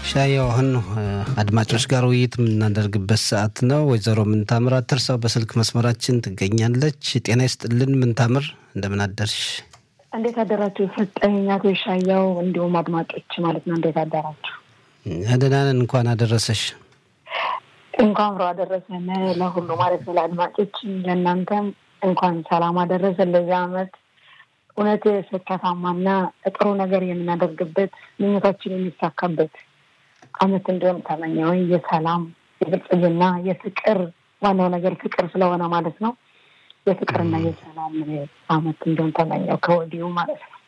ሻየው አሁን አድማጮች ጋር ውይይት የምናደርግበት ሰዓት ነው። ወይዘሮ ምንታምር አትርሳው በስልክ መስመራችን ትገኛለች። ጤና ይስጥልን ምንታምር፣ እንደምን አደርሽ? እንዴት አደራችሁ? ሰጠኝ አቶ ሻያው እንዲሁም አድማጮች ማለት ነው። እንዴት አደራችሁ? ደህና ነን። እንኳን አደረሰሽ። እንኳን አብሮ አደረሰን ለሁሉ ማለት ነው። ለአድማጮች ለእናንተም እንኳን ሰላም አደረሰን ለዚህ አመት እውነት ስኬታማና ጥሩ ነገር የምናደርግበት ምኞታችን የሚሳካበት አመት እንዲሆን ተመኘው። የሰላም የብልጽግና፣ የፍቅር ዋናው ነገር ፍቅር ስለሆነ ማለት ነው። የፍቅርና የሰላም አመት እንዲሆን ተመኘው ከወዲሁ ማለት ነው።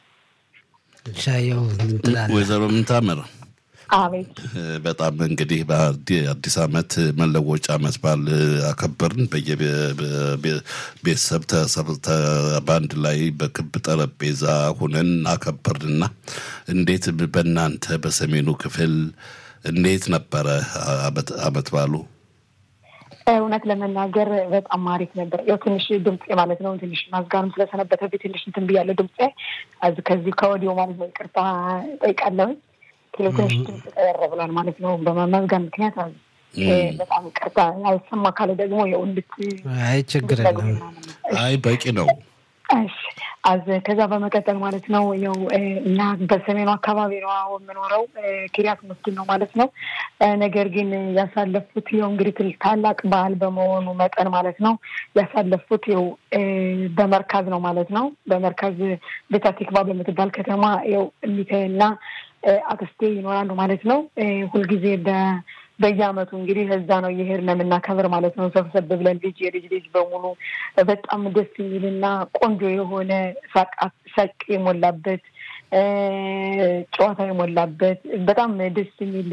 ሻየው ትላለህ? ወይዘሮ ምንታምር አቤት በጣም እንግዲህ በአዲስ አመት መለወጫ አመት በዓል አከበርን። በየቤተሰብ በአንድ ላይ በክብ ጠረጴዛ ሁነን አከበርንና እንዴት በእናንተ በሰሜኑ ክፍል እንዴት ነበረ አመት በዓሉ? እውነት ለመናገር በጣም አሪፍ ነበር። ያው ትንሽ ድምፄ ማለት ነው ትንሽ ማዝጋርም ስለሰነበተብኝ ትንሽ እንትን ብያለሁ። ድምፄ ከዚህ ከወዲሁ ማለት ነው ይቅርታ ጠይቃለሁኝ። ኪሎ ትንሽ ድምፅ ቀየር ብሏል ማለት ነው በመመዝጋን ምክንያት በጣም ይቅርታ። አይሰማ ካለ ደግሞ ያው እንድት አይ ችግር የለም። አይ በቂ ነው። እሺ አዝ ከዛ በመቀጠል ማለት ነው ያው እና በሰሜኑ አካባቢ ነው የምኖረው ኪሪያት መስጊድ ነው ማለት ነው። ነገር ግን ያሳለፉት ያው እንግዲህ ታላቅ በዓል በመሆኑ መጠን ማለት ነው ያሳለፉት ያው በመርካዝ ነው ማለት ነው። በመርካዝ ቤታቲክባ በምትባል ከተማ ያው እሚቴና አክስቴ ይኖራሉ ማለት ነው። ሁልጊዜ በየአመቱ እንግዲህ እዛ ነው እየሄድን የምናከብር ማለት ነው። ሰብሰብ ብለን ልጅ የልጅ ልጅ በሙሉ በጣም ደስ የሚልና ቆንጆ የሆነ ሳቅ የሞላበት ጨዋታ የሞላበት በጣም ደስ የሚል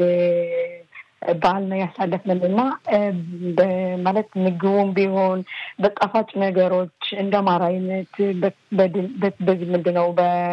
በዓል ነው ያሳለፍንን እና ማለት ምግቡም ቢሆን በጣፋጭ ነገሮች እንደ ማር አይነት በዚህ ምንድን ነው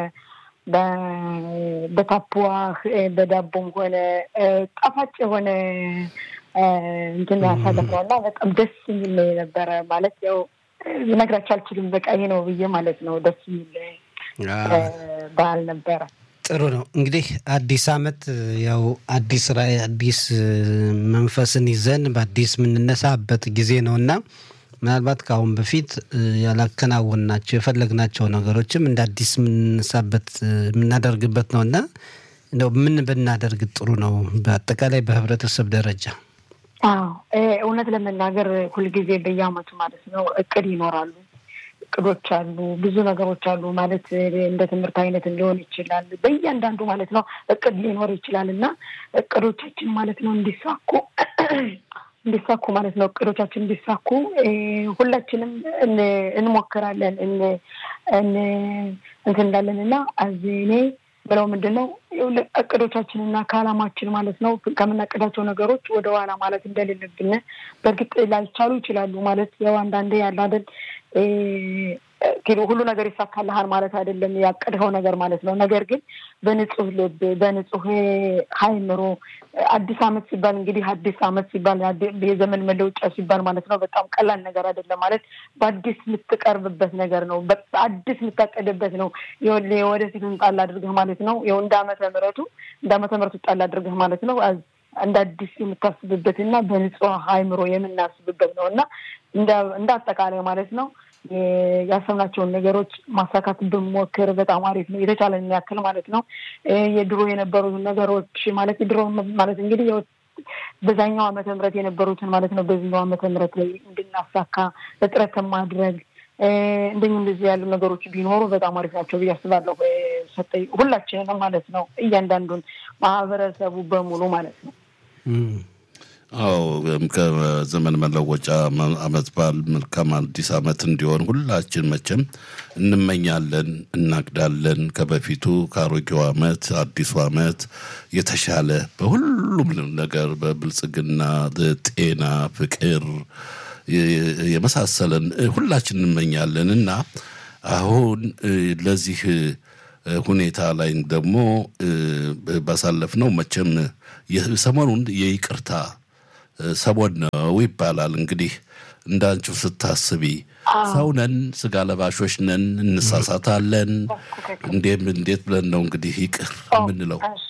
በታፑዋህ በዳቦም ሆነ ጣፋጭ የሆነ እንትን ያሳለፍነው እና በጣም ደስ የሚል ነው የነበረ። ማለት ያው ልነግራቸው አልችልም። በቃ ይሄ ነው ብዬ ማለት ነው። ደስ የሚል በዓል ነበረ። ጥሩ ነው እንግዲህ አዲስ አመት ያው አዲስ ራዕይ አዲስ መንፈስን ይዘን በአዲስ የምንነሳበት ጊዜ ነው እና ምናልባት ከአሁን በፊት ያላከናወንናቸው የፈለግናቸው ነገሮችም እንደ አዲስ የምንነሳበት የምናደርግበት ነው እና እንደው ምን ብናደርግ ጥሩ ነው በአጠቃላይ በህብረተሰብ ደረጃ? አዎ እውነት ለመናገር ሁልጊዜ በየአመቱ ማለት ነው እቅድ ይኖራሉ፣ እቅዶች አሉ፣ ብዙ ነገሮች አሉ። ማለት እንደ ትምህርት አይነት ሊሆን ይችላል። በእያንዳንዱ ማለት ነው እቅድ ሊኖር ይችላል እና እቅዶቻችን ማለት ነው እንዲሳኩ እንዲሳኩ ማለት ነው እቅዶቻችን እንዲሳኩ ሁላችንም እንሞክራለን እንትን እንዳለን እና እኔ ብለው ምንድን ነው እቅዶቻችንና ከአላማችን ማለት ነው ከምናቅዳቸው ነገሮች ወደ ኋላ ማለት እንደሌለብን በእርግጥ ላይቻሉ ይችላሉ። ማለት ያው አንዳንዴ ያለ አይደል ሁሉ ነገር ይሳካልሃል ማለት አይደለም፣ ያቀድኸው ነገር ማለት ነው። ነገር ግን በንጹህ ልብ በንጹህ ሀይምሮ አዲስ አመት ሲባል እንግዲህ አዲስ አመት ሲባል የዘመን መለውጫ ሲባል ማለት ነው በጣም ቀላል ነገር አይደለም። ማለት በአዲስ የምትቀርብበት ነገር ነው። አዲስ የምታቀድበት ነው። ወደፊቱን ጣል አድርገህ ማለት ነው። ይኸው እንደ ዓመተ ምሕረቱ እንደ ዓመተ ምሕረቱ ጣል አድርገህ ማለት ነው እንደ አዲስ የምታስብበት እና በንጹህ ሀይምሮ የምናስብበት ነው እና እንደ አጠቃላይ ማለት ነው ያሰብናቸውን ነገሮች ማሳካት ብንሞክር በጣም አሪፍ ነው። የተቻለን ያክል ማለት ነው። የድሮ የነበሩትን ነገሮች ማለት የድሮ ማለት እንግዲህ በዛኛው ዓመተ ምህረት የነበሩትን ማለት ነው በዚህኛው ዓመተ ምህረት ላይ እንድናሳካ በጥረት ማድረግ እንደኛ እንደዚህ ያሉ ነገሮች ቢኖሩ በጣም አሪፍ ናቸው ብዬ አስባለሁ። ሰጠኝ ሁላችንንም ማለት ነው እያንዳንዱን ማህበረሰቡ በሙሉ ማለት ነው። አዎ ከዘመን መለወጫ አመት በዓል መልካም አዲስ አመት እንዲሆን ሁላችን መቼም እንመኛለን፣ እናቅዳለን። ከበፊቱ ከአሮጌው አመት አዲሱ አመት የተሻለ በሁሉም ነገር በብልጽግና፣ ጤና፣ ፍቅር የመሳሰለን ሁላችን እንመኛለን እና አሁን ለዚህ ሁኔታ ላይ ደግሞ ባሳለፍነው መቼም ሰሞኑን የይቅርታ ሰሞን ነው ይባላል። እንግዲህ እንዳንቺው ስታስቢ ሰው ነን፣ ስጋ ለባሾች ነን፣ እንሳሳታለን። እንዴት እንዴት ብለን ነው እንግዲህ ይቅር የምንለው?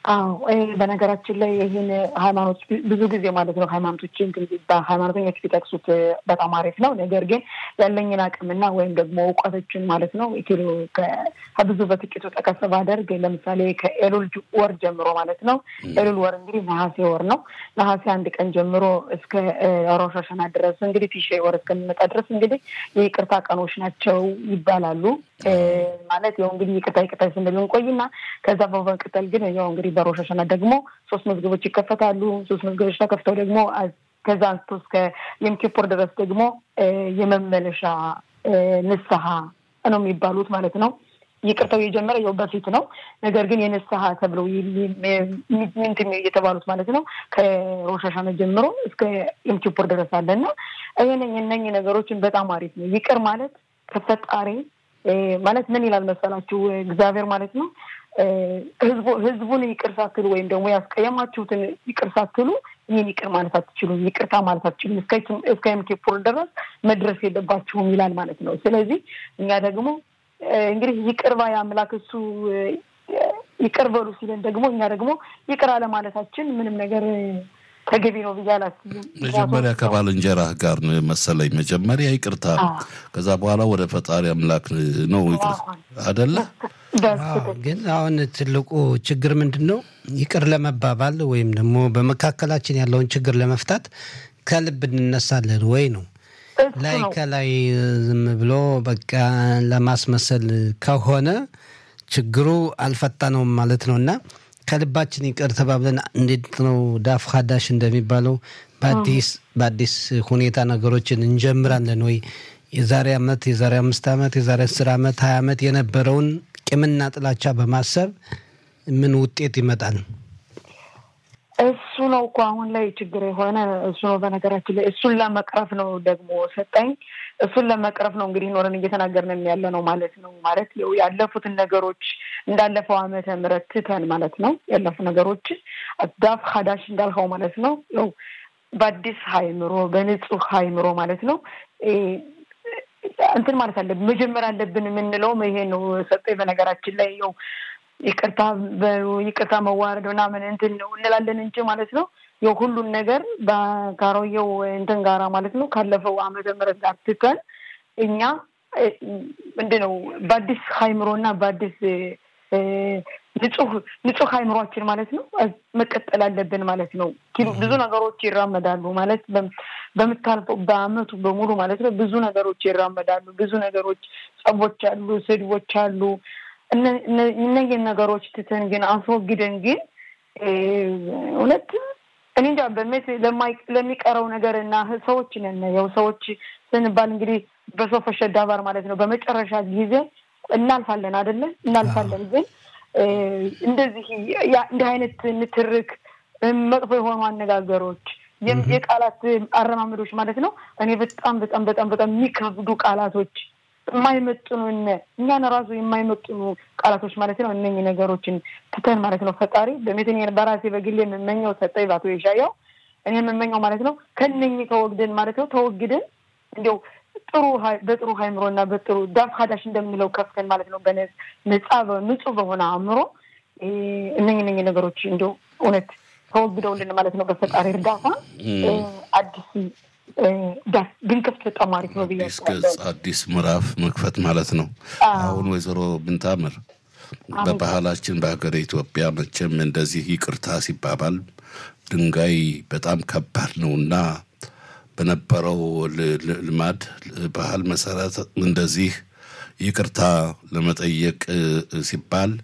አዎ በነገራችን ላይ ይህን ሃይማኖት ብዙ ጊዜ ማለት ነው ሃይማኖቶች በሃይማኖተኞች ቢጠቅሱት በጣም አሪፍ ነው። ነገር ግን ያለኝን አቅምና ወይም ደግሞ እውቀቶችን ማለት ነው ኪሎ ከብዙ በጥቂቱ ጠቀስ ባደርግ ለምሳሌ ከኤሉል ወር ጀምሮ ማለት ነው። ኤሉል ወር እንግዲህ ነሐሴ ወር ነው። ነሐሴ አንድ ቀን ጀምሮ እስከ ሮሽ ሀሸና ድረስ እንግዲህ ቲሼ ወር እስከሚመጣ ድረስ እንግዲህ የይቅርታ ቀኖች ናቸው ይባላሉ። ማለት ያው እንግዲህ ይቅርታ ይቅርታ ስንል እንቆይና ከዛ በመቀጠል ግን ያው እንግዲህ በሮሽ ሀሸና ደግሞ ሶስት መዝገቦች ይከፈታሉ። ሶስት መዝገቦች ተከፍተው ደግሞ ከዛ አንስቶ እስከ የም ኪፑር ድረስ ደግሞ የመመለሻ ንስሐ ነው የሚባሉት ማለት ነው። ይቅርታው የጀመረ ያው በፊት ነው። ነገር ግን የንስሐ ተብለው ምንትን የተባሉት ማለት ነው ከሮሽ ሀሸና ጀምሮ እስከ የም ኪፑር ድረስ አለና ይህን እነኝ ነገሮችን በጣም አሪፍ ነው። ይቅር ማለት ከፈጣሪ ማለት ምን ይላል መሰላችሁ? እግዚአብሔር ማለት ነው ህዝቡን ይቅር ሳትሉ ወይም ደግሞ ያስቀየማችሁትን ይቅር ሳትሉ ይህን ይቅር ማለት አትችሉም፣ ይቅርታ ማለት አትችሉም፣ እስከ የም ኪፑር ድረስ መድረስ የለባችሁም ይላል ማለት ነው። ስለዚህ እኛ ደግሞ እንግዲህ ይቅር ባይ አምላክ እሱ ይቅር በሉ ሲለን ደግሞ እኛ ደግሞ ይቅር አለማለታችን ምንም ነገር ተገቢ ነው ብዬ አላስብም። መጀመሪያ ከባልንጀራህ ጋር መሰለኝ መጀመሪያ ይቅርታ፣ ከዛ በኋላ ወደ ፈጣሪ አምላክ ነው ይቅርታ አደለ? ግን አሁን ትልቁ ችግር ምንድን ነው? ይቅር ለመባባል ወይም ደግሞ በመካከላችን ያለውን ችግር ለመፍታት ከልብ እንነሳለን ወይ ነው ላይ ከላይ ዝም ብሎ በቃ ለማስመሰል ከሆነ ችግሩ አልፈታነውም ማለት ነው እና ከልባችን ይቅር ተባብለን እንዴት ነው ዳፍ ሀዳሽ እንደሚባለው በአዲስ በአዲስ ሁኔታ ነገሮችን እንጀምራለን ወይ? የዛሬ ዓመት የዛሬ አምስት ዓመት የዛሬ አስር ዓመት ሀያ ዓመት የነበረውን ቂምና ጥላቻ በማሰብ ምን ውጤት ይመጣል? እሱ ነው እኮ አሁን ላይ ችግር የሆነ እሱ ነው። በነገራችን ላይ እሱን ለመቅረፍ ነው ደግሞ ሰጠኝ እሱን ለመቅረፍ ነው እንግዲህ ኖረን እየተናገርን ያለ ነው ማለት ነው። ማለት ያለፉትን ነገሮች እንዳለፈው ዓመተ ምሕረት ትተን ማለት ነው ያለፉ ነገሮች ዳፍ ሀዳሽ እንዳልኸው ማለት ነው ያው በአዲስ ሀይምሮ በንጹህ ሀይምሮ ማለት ነው እንትን ማለት አለብን መጀመር አለብን የምንለውም ይሄ ነው ሰጠኝ። በነገራችን ላይ ያው ይቅርታ ይቅርታ መዋረድ ምናምን እንትን ነው እንላለን እንጂ ማለት ነው ያው ሁሉን ነገር ከአሮጌው እንትን ጋራ ማለት ነው ካለፈው ዓመተ ምሕረት ጋር ትተን እኛ ምንድን ነው በአዲስ ሀይምሮ እና በአዲስ ንጹህ ንጹህ ሀይምሯችን ማለት ነው መቀጠል አለብን ማለት ነው። ብዙ ነገሮች ይራመዳሉ ማለት በምታልፈው በአመቱ በሙሉ ማለት ነው ብዙ ነገሮች ይራመዳሉ። ብዙ ነገሮች ጸቦች አሉ፣ ስድቦች አሉ። እነዚህን ነገሮች ትተን ግን አስወግደን ግን እውነት እኔ እንጃ በሜት ለሚቀረው ነገር እና ሰዎች ነን ያው ሰዎች ስንባል እንግዲህ በሶፈ ሸዳባር ማለት ነው በመጨረሻ ጊዜ እናልፋለን አይደለ? እናልፋለን ግን እንደዚህ እንዲህ አይነት ንትርክ መጥፎ የሆኑ አነጋገሮች የቃላት አረማመዶች ማለት ነው እኔ በጣም በጣም በጣም በጣም የሚከብዱ ቃላቶች የማይመጥኑን እኛን ራሱ የማይመጥኑ ቃላቶች ማለት ነው። እነኝህ ነገሮችን ትተን ማለት ነው ፈጣሪ በሜትን በራሴ በግሌ የምመኘው ሰጠኝ ባቶ የሻየው እኔ የምመኘው ማለት ነው ከነኝህ ተወግደን ማለት ነው ተወግደን እንዲያው ጥሩ በጥሩ ሀይምሮ እና በጥሩ ዳፍ ሀዳሽ እንደምንለው ከፍተን ማለት ነው በነጻ ንጹህ በሆነ አእምሮ እነኝ እነኝ ነገሮች እንዲያው እውነት ተወግደውልን ማለት ነው በፈጣሪ እርዳታ አዲስ ዳስ ብንከፍት በጣም አሪፍ ነው ብዬ አዲስ ምዕራፍ መክፈት ማለት ነው። አሁን ወይዘሮ ብንታምር በባህላችን በሀገር ኢትዮጵያ መቼም እንደዚህ ይቅርታ ሲባባል ድንጋይ በጣም ከባድ ነው እና በነበረው ልማድ ባህል መሰረት እንደዚህ ይቅርታ ለመጠየቅ ሲባል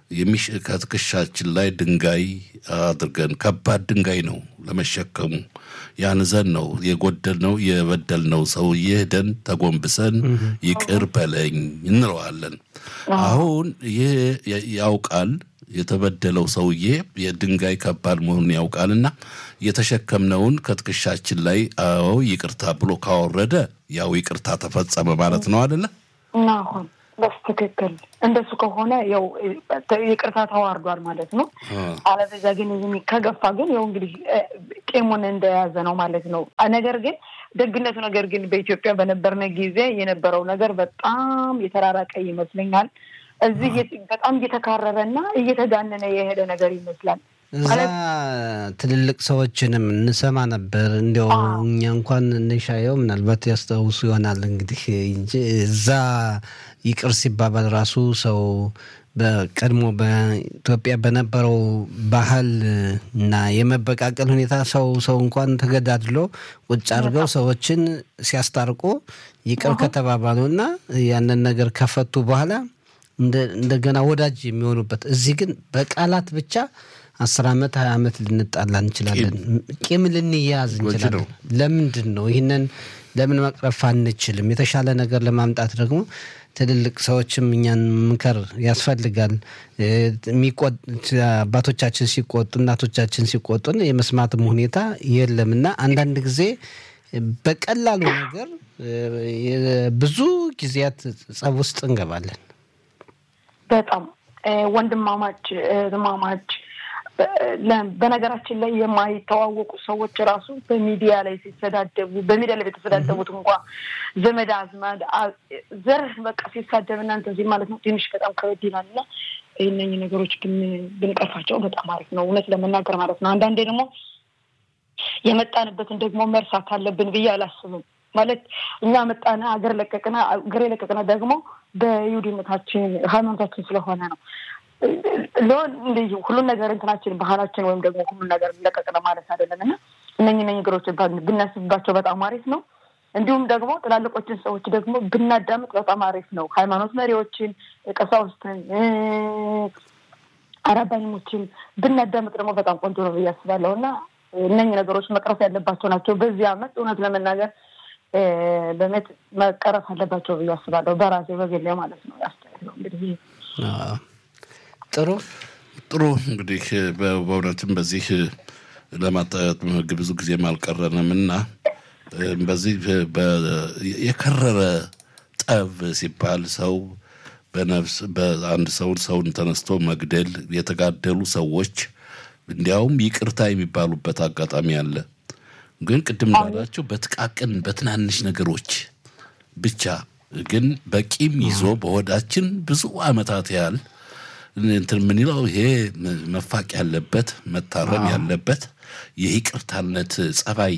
ከትከሻችን ላይ ድንጋይ አድርገን ከባድ ድንጋይ ነው ለመሸከሙ ያንዘን ነው የጎደልነው የበደልነው ሰውዬ ሄደን ተጎንብሰን ይቅር በለኝ እንለዋለን። አሁን ይህ ያውቃል የተበደለው ሰውዬ የድንጋይ ከባድ መሆኑን ያውቃልና የተሸከምነውን ከትከሻችን ላይ አዎ ይቅርታ ብሎ ካወረደ ያው ይቅርታ ተፈጸመ ማለት ነው አደለ? አሁን በስትክክል እንደሱ ከሆነ ያው ይቅርታ ተዋርዷል ማለት ነው። አለበዛ ግን ከገፋ ግን ያው እንግዲህ ቄሙን እንደያዘ ነው ማለት ነው። ነገር ግን ደግነቱ ነገር ግን በኢትዮጵያ በነበርነ ጊዜ የነበረው ነገር በጣም የተራራቀ ይመስለኛል። እዚህ በጣም እየተካረረ እና እየተጋነነ የሄደ ነገር ይመስላል። እዛ ትልልቅ ሰዎችንም እንሰማ ነበር። እንዲያው እኛ እንኳን እንሻየው ምናልባት ያስታውሱ ይሆናል እንግዲህ እንጂ እዛ ይቅር ሲባባል ራሱ ሰው በቀድሞ በኢትዮጵያ በነበረው ባህል እና የመበቃቀል ሁኔታ ሰው ሰው እንኳን ተገዳድሎ ቁጭ አድርገው ሰዎችን ሲያስታርቁ ይቅር ከተባባሉ እና ያንን ነገር ከፈቱ በኋላ እንደገና ወዳጅ የሚሆኑበት እዚህ ግን በቃላት ብቻ አስር ዓመት ሀያ ዓመት ልንጣላ እንችላለን። ቂም ልንያያዝ እንችላለን። ለምንድን ነው ይህንን ለምን መቅረፍ አንችልም? የተሻለ ነገር ለማምጣት ደግሞ ትልልቅ ሰዎችም እኛን ምከር ያስፈልጋል። አባቶቻችን ሲቆጡ፣ እናቶቻችን ሲቆጡን የመስማትም ሁኔታ የለም እና አንዳንድ ጊዜ በቀላሉ ነገር ብዙ ጊዜያት ጸብ ውስጥ እንገባለን። በጣም ወንድማማች እህትማማች በነገራችን ላይ የማይተዋወቁ ሰዎች ራሱ በሚዲያ ላይ ሲሰዳደቡ በሚዲያ ላይ የተሰዳደቡት እንኳ ዘመድ አዝማድ ዘር በቃ ሲሳደብ እናንተ እዚህ ማለት ነው ትንሽ በጣም ከበድ ይላል እና እነኝህ ነገሮች ብንቀርፋቸው በጣም አሪፍ ነው፣ እውነት ለመናገር ማለት ነው። አንዳንዴ ደግሞ የመጣንበትን ደግሞ መርሳት አለብን ብዬ አላስብም። ማለት እኛ መጣነ አገር ለቀቅና አገር የለቀቅነ ደግሞ በይሁዲነታችን ሃይማኖታችን ስለሆነ ነው ሊሆን እንዲህ ሁሉን ነገር እንትናችን ባህላችን ወይም ደግሞ ሁሉን ነገር ለቀቅነ ማለት አይደለም እና እነኝህ እነኝህ ነገሮች ብናስብባቸው በጣም አሪፍ ነው። እንዲሁም ደግሞ ትላልቆችን ሰዎች ደግሞ ብናዳምጥ በጣም አሪፍ ነው። ሃይማኖት መሪዎችን፣ ቀሳውስትን፣ አራባኞችን ብናዳምጥ ደግሞ በጣም ቆንጆ ነው ብዬ አስባለሁ እና እነኝህ ነገሮች መቅረፍ ያለባቸው ናቸው። በዚህ አመት እውነት ለመናገር በመት መቀረፍ አለባቸው ብዬ አስባለሁ። በራሴ በግሌ ማለት ነው ያስተያየው እንግዲህ ጥሩ ጥሩ እንግዲህ በእውነትም በዚህ ለማጣት ብዙ ጊዜም አልቀረንም እና በዚህ የከረረ ጠብ ሲባል ሰው በነፍስ በአንድ ሰውን ሰውን ተነስቶ መግደል የተጋደሉ ሰዎች እንዲያውም ይቅርታ የሚባሉበት አጋጣሚ አለ። ግን ቅድም እንዳላቸው በጥቃቅን በትናንሽ ነገሮች ብቻ ግን በቂም ይዞ በሆዳችን ብዙ ዓመታት ያህል እንትን የምንለው ይሄ መፋቅ ያለበት መታረም ያለበት የይቅርታነት ጸባይ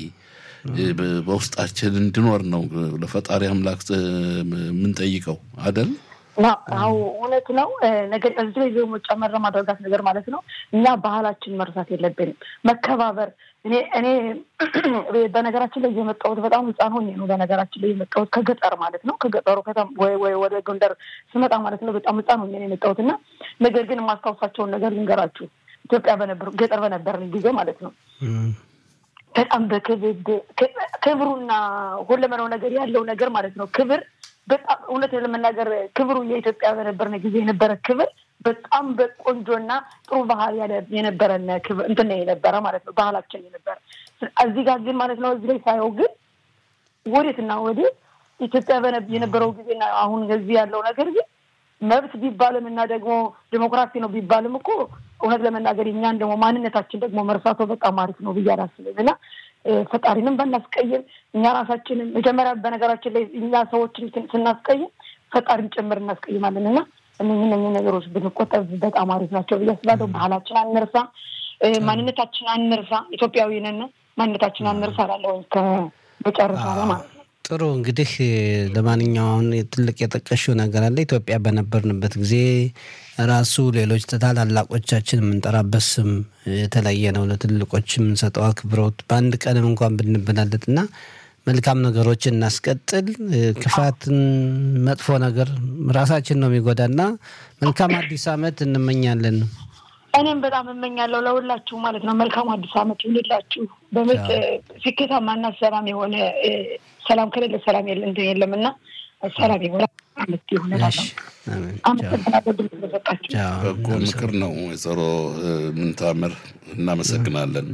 በውስጣችን እንዲኖር ነው ለፈጣሪ አምላክ የምንጠይቀው አደል? አዎ እውነት ነው። ነገር እዚህ ላይ ደግሞ ጨመረ ማድረጋት ነገር ማለት ነው። እኛ ባህላችን መርሳት የለብንም። መከባበር እኔ እኔ በነገራችን ላይ የመጣሁት በጣም ሕፃን ሆኜ ነው። በነገራችን ላይ የመጣሁት ከገጠር ማለት ነው። ከገጠሩ ከተማ ወይ ወደ ጎንደር ስመጣ ማለት ነው በጣም ሕፃን ሆኜ ነው የመጣሁት እና ነገር ግን የማስታውሳቸውን ነገር ልንገራችሁ። ኢትዮጵያ በነበር ገጠር በነበርን ጊዜ ማለት ነው በጣም በክብሩና ሁለመናው ነገር ያለው ነገር ማለት ነው ክብር በጣም እውነት ለመናገር ክብሩ የኢትዮጵያ በነበርን ጊዜ የነበረ ክብር በጣም በቆንጆና ጥሩ ባህል የነበረን ክብር እንትን የነበረ ማለት ነው ባህላችን የነበረ። እዚህ ጋር ግን ማለት ነው እዚህ ላይ ሳየው ግን ወዴትና ወዴት ኢትዮጵያ የነበረው ጊዜና አሁን እዚህ ያለው ነገር ግን መብት ቢባልም እና ደግሞ ዲሞክራሲ ነው ቢባልም እኮ እውነት ለመናገር እኛን ደግሞ ማንነታችን ደግሞ መርሳቶ በጣም አሪፍ ነው ብዬ አላስብም እና ፈጣሪንም ባናስቀይም እኛ ራሳችንን መጀመሪያ በነገራችን ላይ እኛ ሰዎችን ስናስቀይም ፈጣሪን ጭምር እናስቀይማለን እና እነኝህ እነኝህ ነገሮች ብንቆጠብ በጣም አሪፍ ናቸው ብዬ አስባለሁ። ባህላችን አንርሳ፣ ማንነታችን አንርሳ። ኢትዮጵያዊ ነን፣ ማንነታችን አንርሳ እላለሁ ከመጨረሻ ላይ ማለት ነው። ጥሩ እንግዲህ ለማንኛውም ትልቅ የጠቀሽው ነገር አለ። ኢትዮጵያ በነበርንበት ጊዜ ራሱ ሌሎች ታላላቆቻችን የምንጠራበት ስም የተለየ ነው። ለትልቆች የምንሰጠው አክብሮት በአንድ ቀንም እንኳን ብንበላለጥ እና መልካም ነገሮችን እናስቀጥል። ክፋትን፣ መጥፎ ነገር ራሳችን ነው የሚጎዳና መልካም አዲስ ዓመት እንመኛለን። እኔም በጣም እመኛለሁ ለሁላችሁ ማለት ነው። መልካም አዲስ ዓመት ይሁንላችሁ። በምት ስኬታማና ሰላም የሆነ ሰላም ከሌለ ሰላም የለ እንትን የለም እና ሰላም የሆነ አመት ይሁንላለሁ። አመሰግናለሁ ድምፅ ስለሰጣችሁ። በጎ ምክር ነው ወይዘሮ ምንታምር እናመሰግናለን።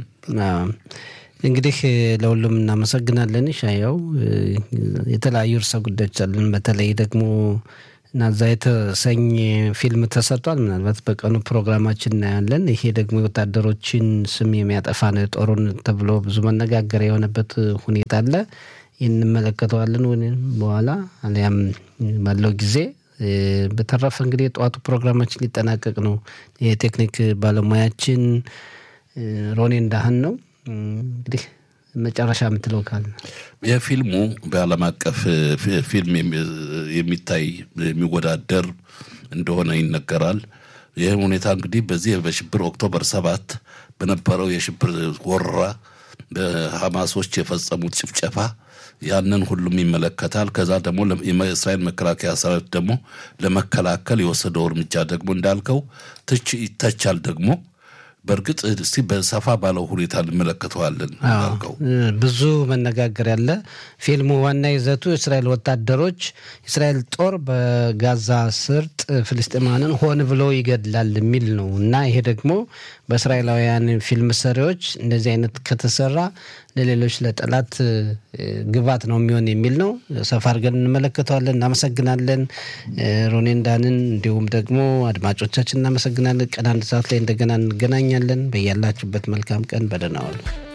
እንግዲህ ለሁሉም እናመሰግናለን። ሻያው የተለያዩ እርሰ ጉዳዮች አለን። በተለይ ደግሞ ናዛ የተሰኘ ፊልም ተሰርቷል። ምናልባት በቀኑ ፕሮግራማችን እናያለን። ይሄ ደግሞ የወታደሮችን ስም የሚያጠፋ ነው ጦሩን ተብሎ ብዙ መነጋገሪያ የሆነበት ሁኔታ አለ። ይህን እንመለከተዋለን ወይም በኋላ አሊያም ባለው ጊዜ በተረፈ እንግዲህ የጠዋቱ ፕሮግራማችን ሊጠናቀቅ ነው። የቴክኒክ ባለሙያችን ሮኔ እንዳህን ነው። እንግዲህ መጨረሻ የምትለው ካለ የፊልሙ በዓለም አቀፍ ፊልም የሚታይ የሚወዳደር እንደሆነ ይነገራል። ይህም ሁኔታ እንግዲህ በዚህ በሽብር ኦክቶበር ሰባት በነበረው የሽብር ወረራ በሐማሶች የፈጸሙት ጭፍጨፋ ያንን ሁሉም ይመለከታል። ከዛ ደግሞ የእስራኤል መከላከያ ሰራዊት ደግሞ ለመከላከል የወሰደው እርምጃ ደግሞ እንዳልከው ትች ይተቻል ደግሞ በእርግጥ እስቲ በሰፋ ባለው ሁኔታ እንመለከተዋለን። እንዳልከው ብዙ መነጋገር ያለ ፊልሙ ዋና ይዘቱ የእስራኤል ወታደሮች የእስራኤል ጦር በጋዛ ስርጥ ፍልስጤማንን ሆን ብሎ ይገድላል የሚል ነው እና ይሄ ደግሞ በእስራኤላውያን ፊልም ሰሪዎች እንደዚህ አይነት ከተሰራ ለሌሎች ለጠላት ግባት ነው የሚሆን የሚል ነው። ሰፋ አድርገን እንመለከተዋለን። እናመሰግናለን ሮኔንዳንን፣ እንዲሁም ደግሞ አድማጮቻችን እናመሰግናለን። ቀን አንድ ሰዓት ላይ እንደገና እንገናኛለን። በያላችሁበት መልካም ቀን በደህና ዋሉ።